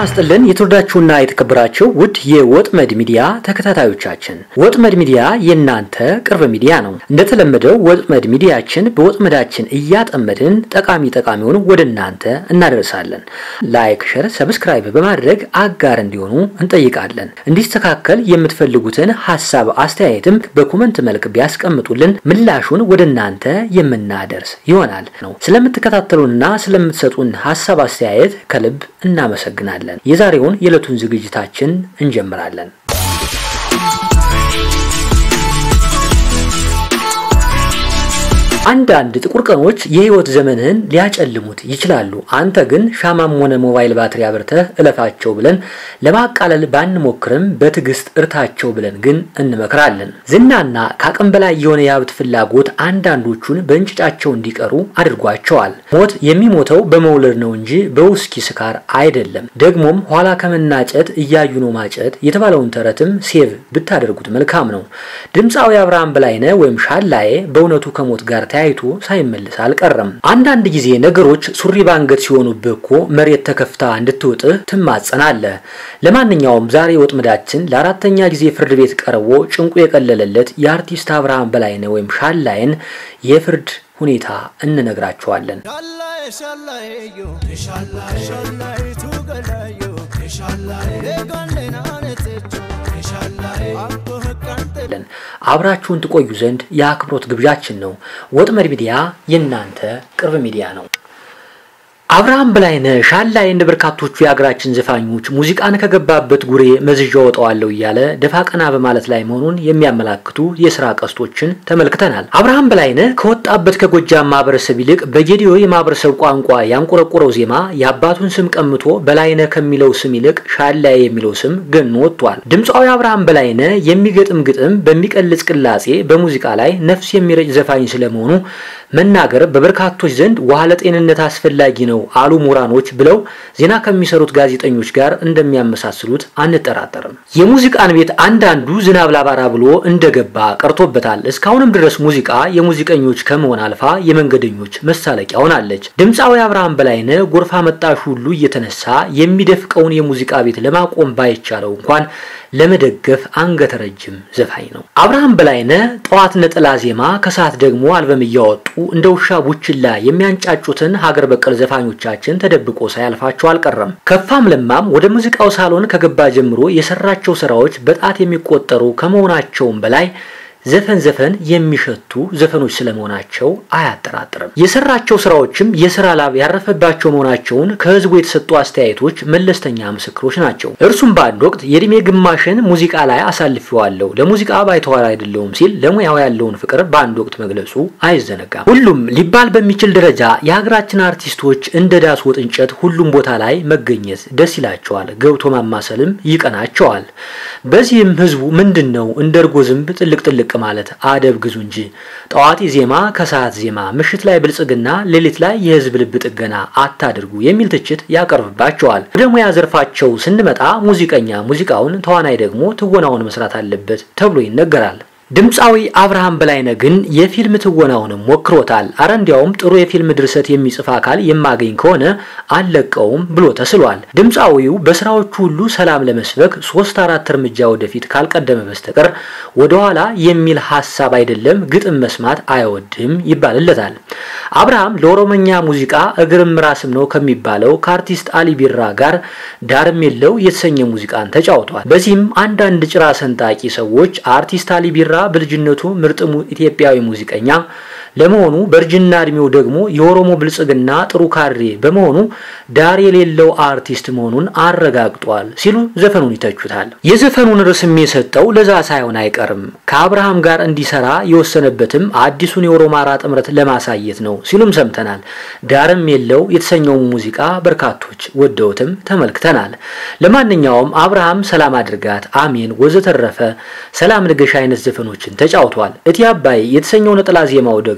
ይስጥልን የተወዳችሁና የተከበራችሁ ውድ የወጥመድ ሚዲያ ተከታታዮቻችን፣ ወጥመድ ሚዲያ የእናንተ ቅርብ ሚዲያ ነው። እንደተለመደው ወጥመድ ሚዲያችን በወጥመዳችን እያጠመድን ጠቃሚ ጠቃሚውን ወደ እናንተ እናደርሳለን። ላይክ፣ ሸር፣ ሰብስክራይብ በማድረግ አጋር እንዲሆኑ እንጠይቃለን። እንዲስተካከል የምትፈልጉትን ሀሳብ አስተያየትም በኮመንት መልክ ቢያስቀምጡልን ምላሹን ወደ እናንተ የምናደርስ ይሆናል ነው። ስለምትከታተሉንና ስለምትሰጡን ሀሳብ አስተያየት ከልብ እናመሰግናለን። የዛሬውን የዕለቱን ዝግጅታችን እንጀምራለን። አንዳንድ ጥቁር ቀኖች የህይወት ዘመንህን ሊያጨልሙት ይችላሉ። አንተ ግን ሻማም ሆነ ሞባይል ባትሪ አብርተህ እለፋቸው ብለን ለማቃለል ባንሞክርም በትዕግስት እርታቸው ብለን ግን እንመክራለን። ዝናና ከአቅም በላይ የሆነ የሀብት ፍላጎት አንዳንዶቹን በእንጭጫቸው እንዲቀሩ አድርጓቸዋል። ሞት የሚሞተው በመውለድ ነው እንጂ በውስኪ ስካር አይደለም። ደግሞም ኋላ ከመናጨት እያዩ ነው ማጨት የተባለውን ተረትም ሴቭ ብታደርጉት መልካም ነው። ድምፃዊ አብርሃም በላይነህ ወይም ሻላዬ በእውነቱ ከሞት ጋር ተያይቶ ሳይመልስ አልቀረም። አንዳንድ ጊዜ ነገሮች ሱሪ ባንገት ሲሆኑብህ እኮ መሬት ተከፍታ እንድትውጥህ ትማጸናለህ። ለማንኛውም ዛሬ ወጥመዳችን ለአራተኛ ጊዜ ፍርድ ቤት ቀርቦ ጭንቁ የቀለለለት የአርቲስት አብርሃም በላይነህ ወይም ሻላይን የፍርድ ሁኔታ እንነግራቸዋለን። አብራችሁን ትቆዩ ዘንድ የአክብሮት ግብዣችን ነው። ወጥመድ ሚዲያ የእናንተ ቅርብ ሚዲያ ነው። አብርሃም በላይነህ ሻላዬ እንደ በርካቶቹ የሀገራችን ዘፋኞች ሙዚቃን ከገባበት ጉሬ መዝዣ ወጣዋለሁ እያለ ደፋ ቀና በማለት ላይ መሆኑን የሚያመላክቱ የስራ ቀስቶችን ተመልክተናል። አብርሃም በላይነህ ከወጣበት ከጎጃም ማህበረሰብ ይልቅ በጌዲዮ የማህበረሰብ ቋንቋ ያንቆረቆረው ዜማ የአባቱን ስም ቀምቶ በላይነህ ከሚለው ስም ይልቅ ሻላዬ የሚለው ስም ገኖ ወጥቷል። ድምፃዊ አብርሃም በላይነህ የሚገጥም ግጥም በሚቀልጽ ቅላጼ በሙዚቃ ላይ ነፍስ የሚረጭ ዘፋኝ ስለመሆኑ መናገር በበርካቶች ዘንድ ውሃ ለጤንነት አስፈላጊ ነው አሉ ምሁራኖች ብለው ዜና ከሚሰሩት ጋዜጠኞች ጋር እንደሚያመሳስሉት አንጠራጠርም። የሙዚቃን ቤት አንዳንዱ ዝናብ ላባራ ብሎ እንደገባ ቀርቶበታል። እስካሁንም ድረስ ሙዚቃ የሙዚቀኞች ከመሆን አልፋ የመንገደኞች መሳለቂያ ሆናለች። ድምፃዊ አብርሃም በላይነህ ጎርፍ አመጣሽ ሁሉ እየተነሳ የሚደፍቀውን የሙዚቃ ቤት ለማቆም ባይቻለው እንኳን ለመደገፍ አንገተ ረጅም ዘፋኝ ነው። አብርሃም በላይነህ ጠዋት ነጠላ ዜማ፣ ከሰዓት ደግሞ አልበም እያወጡ እንደ ውሻ ቡችላ የሚያንጫጩትን ሀገር በቀል ዘፋኞቻችን ተደብቆ ሳያልፋቸው አልቀረም። ከፋም ለማም ወደ ሙዚቃው ሳሎን ከገባ ጀምሮ የሰራቸው ስራዎች በጣት የሚቆጠሩ ከመሆናቸውም በላይ ዘፈን ዘፈን የሚሸቱ ዘፈኖች ስለመሆናቸው አያጠራጥርም። የሰራቸው ስራዎችም የስራ ላብ ያረፈባቸው መሆናቸውን ከህዝቡ የተሰጡ አስተያየቶች መለስተኛ ምስክሮች ናቸው። እርሱም በአንድ ወቅት የእድሜ ግማሽን ሙዚቃ ላይ አሳልፌዋለሁ፣ ለሙዚቃ ባይተዋር አይደለውም ሲል ለሙያው ያለውን ፍቅር በአንድ ወቅት መግለጹ አይዘነጋም። ሁሉም ሊባል በሚችል ደረጃ የሀገራችን አርቲስቶች እንደ ዳስ ወጥ እንጨት ሁሉም ቦታ ላይ መገኘት ደስ ይላቸዋል፣ ገብቶ ማማሰልም ይቀናቸዋል። በዚህም ህዝቡ ምንድን ነው እንደ እርጎ ዝንብ ጥልቅ ጥልቅ ማለት አደብ ግዙ እንጂ ጠዋት ዜማ፣ ከሰዓት ዜማ፣ ምሽት ላይ ብልጽግና፣ ሌሊት ላይ የህዝብ ልብ ጥገና አታድርጉ የሚል ትችት ያቀርብባቸዋል። ወደ ሙያ ዘርፋቸው ስንመጣ ሙዚቀኛ ሙዚቃውን፣ ተዋናይ ደግሞ ትወናውን መስራት አለበት ተብሎ ይነገራል። ድምፃዊ አብርሃም በላይነህ ግን የፊልም ትወናውንም ሞክሮታል። አረ እንዲያውም ጥሩ የፊልም ድርሰት የሚጽፍ አካል የማገኝ ከሆነ አልለቀውም ብሎ ተስሏል። ድምፃዊው በስራዎቹ ሁሉ ሰላም ለመስበክ ሶስት አራት እርምጃ ወደፊት ካልቀደመ በስተቀር ወደኋላ የሚል ሀሳብ አይደለም ግጥም መስማት አይወድም ይባልለታል። አብርሃም ለኦሮመኛ ሙዚቃ እግርም ራስም ነው ከሚባለው ከአርቲስት አሊ ቢራ ጋር ዳርም የለው የተሰኘ ሙዚቃን ተጫውቷል። በዚህም አንዳንድ ጭራ ሰንጣቂ ሰዎች አርቲስት አሊ ቢራ በልጅነቱ ምርጥ ኢትዮጵያዊ ሙዚቀኛ ለመሆኑ በእርጅና እድሜው ደግሞ የኦሮሞ ብልጽግና ጥሩ ካድሬ በመሆኑ ዳር የሌለው አርቲስት መሆኑን አረጋግጧል ሲሉ ዘፈኑን ይተቹታል። የዘፈኑን ርዕስም የሰጠው ለዛ ሳይሆን አይቀርም ከአብርሃም ጋር እንዲሰራ የወሰነበትም አዲሱን የኦሮማራ ጥምረት ለማሳየት ነው ሲሉም ሰምተናል። ዳርም የለው የተሰኘውን ሙዚቃ በርካቶች ወደውትም ተመልክተናል። ለማንኛውም አብርሃም ሰላም አድርጋት፣ አሜን፣ ወዘተረፈ ሰላም ንገሽ አይነት ዘፈኖችን ተጫውቷል። እቲ አባይ የተሰኘው ነጠላ ዜማው ደግሞ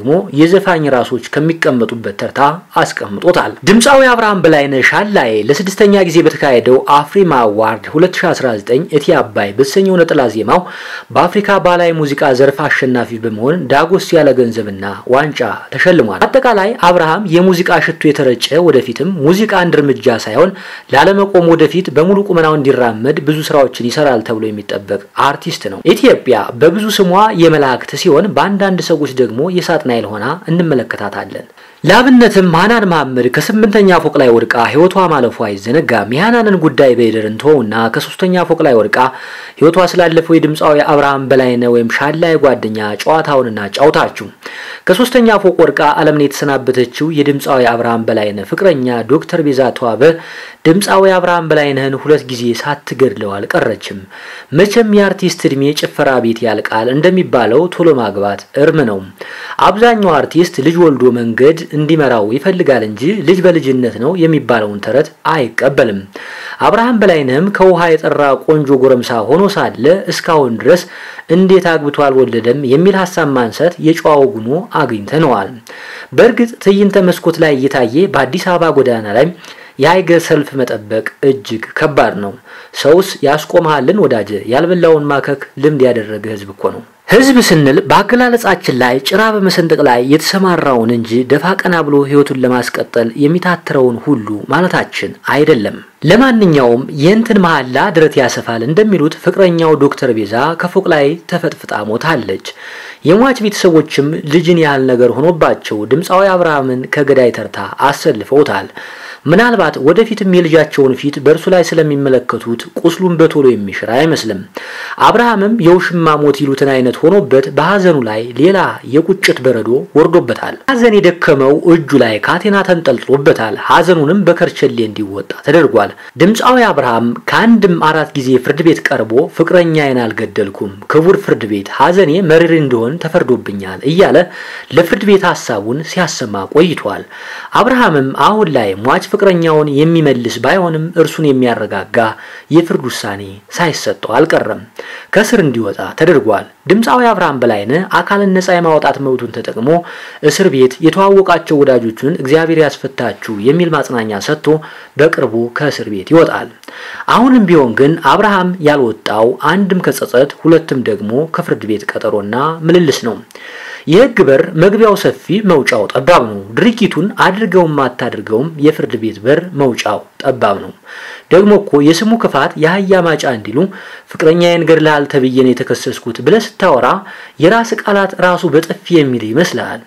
ደግሞ የዘፋኝ ራሶች ከሚቀመጡበት ተርታ አስቀምጦታል። ድምፃዊ አብርሃም በላይነህ ሻላዬ ለስድስተኛ ጊዜ በተካሄደው አፍሪማ አዋርድ 2019 እቴ አባይ በተሰኘው ነጠላ ዜማው በአፍሪካ ባህላዊ ሙዚቃ ዘርፍ አሸናፊ በመሆን ዳጎስ ያለ ገንዘብና ዋንጫ ተሸልሟል። አጠቃላይ አብርሃም የሙዚቃ ሽቱ የተረጨ ወደፊትም ሙዚቃ አንድ እርምጃ ሳይሆን ላለመቆም ወደፊት በሙሉ ቁመናው እንዲራመድ ብዙ ስራዎችን ይሰራል ተብሎ የሚጠበቅ አርቲስት ነው። ኢትዮጵያ በብዙ ስሟ የመላእክት ሲሆን በአንዳንድ ሰዎች ደግሞ የሳጥናኤል ሆና እንመለከታታለን። ለአብነትም ሃናን መሐመድ ከስምንተኛ ፎቅ ላይ ወድቃ ህይወቷ ማለፉ አይዘነጋም። የሃናንን ጉዳይ በይደር እንተውና ከሶስተኛ ፎቅ ላይ ወድቃ ህይወቷ ስላለፈው የድምፃዊ አብርሃም በላይነህ ወይም ሻላይ ጓደኛ ጨዋታውንና ጫውታችሁ ከሶስተኛ ፎቅ ወድቃ ዓለምን የተሰናበተችው የድምፃዊ አብርሃም በላይነህ ፍቅረኛ ዶክተር ቤዛ ተዋበ ድምፃዊ አብርሃም በላይነህን ሁለት ጊዜ ሳትገድለው አልቀረችም። መቼም የአርቲስት እድሜ ጭፈራ ቤት ያልቃል እንደሚባለው ቶሎ ማግባት እርም ነው። አብዛኛው አርቲስት ልጅ ወልዶ መንገድ እንዲመራው ይፈልጋል እንጂ ልጅ በልጅነት ነው የሚባለውን ተረት አይቀበልም። አብርሃም በላይነህም ከውሃ የጠራ ቆንጆ ጎረምሳ ሆኖ ሳለ እስካሁን ድረስ እንዴት አግብቶ አልወለደም የሚል ሀሳብ ማንሳት የጨዋው ጉኖ አግኝተነዋል። በእርግጥ ትዕይንተ መስኮት ላይ እየታየ በአዲስ አበባ ጎዳና ላይ የሀይገር ሰልፍ መጠበቅ እጅግ ከባድ ነው። ሰውስ ያስቆመሃልን ወዳጀ? ያልበላውን ማከክ ልምድ ያደረገ ህዝብ እኮ ነው። ህዝብ ስንል በአገላለጻችን ላይ ጭራ በመሰንጠቅ ላይ የተሰማራውን እንጂ ደፋ ቀና ብሎ ህይወቱን ለማስቀጠል የሚታትረውን ሁሉ ማለታችን አይደለም። ለማንኛውም የእንትን መሐላ ድረት ያሰፋል እንደሚሉት ፍቅረኛው ዶክተር ቤዛ ከፎቅ ላይ ተፈጥፍጣ ሞታለች። የሟች ቤተሰቦችም ልጅን ያህል ነገር ሆኖባቸው ድምፃዊ አብርሃምን ከገዳይ ተርታ አሰልፈውታል። ምናልባት ወደፊትም የልጃቸውን ፊት በእርሱ ላይ ስለሚመለከቱት ቁስሉን በቶሎ የሚሽር አይመስልም። አብርሃምም የውሽማ ሞት ይሉትን አይነት ሆኖበት በሐዘኑ ላይ ሌላ የቁጭት በረዶ ወርዶበታል። ሐዘን የደከመው እጁ ላይ ካቴና ተንጠልጥሎበታል። ሐዘኑንም በከርቸሌ እንዲወጣ ተደርጓል። ድምፃዊ አብርሃም ከአንድም አራት ጊዜ ፍርድ ቤት ቀርቦ ፍቅረኛዬን አልገደልኩም፣ ክቡር ፍርድ ቤት ሐዘኔ መሪር እንዲሆን ተፈርዶብኛል እያለ ለፍርድ ቤት ሀሳቡን ሲያሰማ ቆይቷል። አብርሃምም አሁን ላይ ሟች ፍቅረኛውን የሚመልስ ባይሆንም እርሱን የሚያረጋጋ የፍርድ ውሳኔ ሳይሰጠው አልቀረም። ከእስር እንዲወጣ ተደርጓል። ድምፃዊ አብርሃም በላይነህ አካልን ነፃ የማውጣት መብቱን ተጠቅሞ እስር ቤት የተዋወቃቸው ወዳጆቹን እግዚአብሔር ያስፈታችሁ የሚል ማጽናኛ ሰጥቶ በቅርቡ ከእስር ቤት ይወጣል። አሁንም ቢሆን ግን አብርሃም ያልወጣው አንድም ከጸጸት ሁለትም ደግሞ ከፍርድ ቤት ቀጠሮና ምልልስ ነው። የህግ በር መግቢያው ሰፊ መውጫው ጠባብ ነው። ድርጊቱን አድርገውም አታድርገውም የፍርድ ቤት በር መውጫው ጠባብ ነው። ደግሞ እኮ የስሙ ክፋት የአህያ ማጫ እንዲሉ ፍቅረኛዬን ገድለሃል ተብዬ ነው የተከሰስኩት ብለህ ስታወራ የራስ ቃላት ራሱ በጥፊ የሚል ይመስልሃል።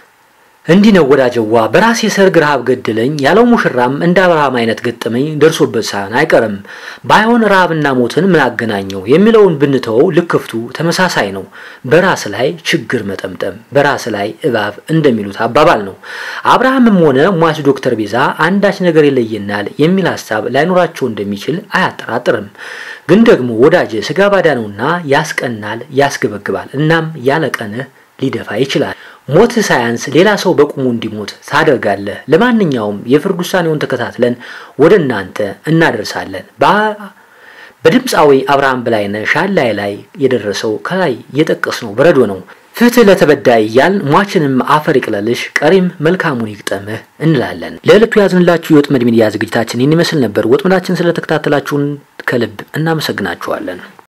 እንዲህ ነው ወዳጀዋ በራሴ ሰርግ ረሃብ ገደለኝ ያለው ሙሽራም እንደ አብርሃም አይነት ገጠመኝ ደርሶበት ሳይሆን አይቀርም። ባይሆን ረሃብና ሞትን ምን አገናኘው የሚለውን ብንተወው ልክፍቱ ተመሳሳይ ነው። በራስ ላይ ችግር መጠምጠም በራስ ላይ እባብ እንደሚሉት አባባል ነው። አብርሃምም ሆነ ሟች ዶክተር ቤዛ አንዳች ነገር ይለየናል የሚል ሀሳብ ላይኖራቸው እንደሚችል አያጠራጥርም። ግን ደግሞ ወዳጀ ስጋ ባዳ ነውና ያስቀናል፣ ያስገበግባል። እናም ያለቀንህ ሊደፋ ይችላል። ሞት ሳያንስ ሌላ ሰው በቁሙ እንዲሞት ታደርጋለህ። ለማንኛውም የፍርድ ውሳኔውን ተከታትለን ወደ እናንተ እናደርሳለን። በድምፃዊ አብርሃም በላይነህ ሻላይ ላይ የደረሰው ከላይ የጠቀስነው በረዶ ነው። ፍትህ ለተበዳይ እያል ሟችንም አፈር ይቅለልሽ፣ ቀሪም መልካሙን ይግጠምህ እንላለን። ለዕለቱ ያዝንላችሁ የወጥመድ ሚዲያ ዝግጅታችን ይህን ይመስል ነበር። ወጥመዳችን ስለተከታተላችሁን ከልብ እናመሰግናችኋለን።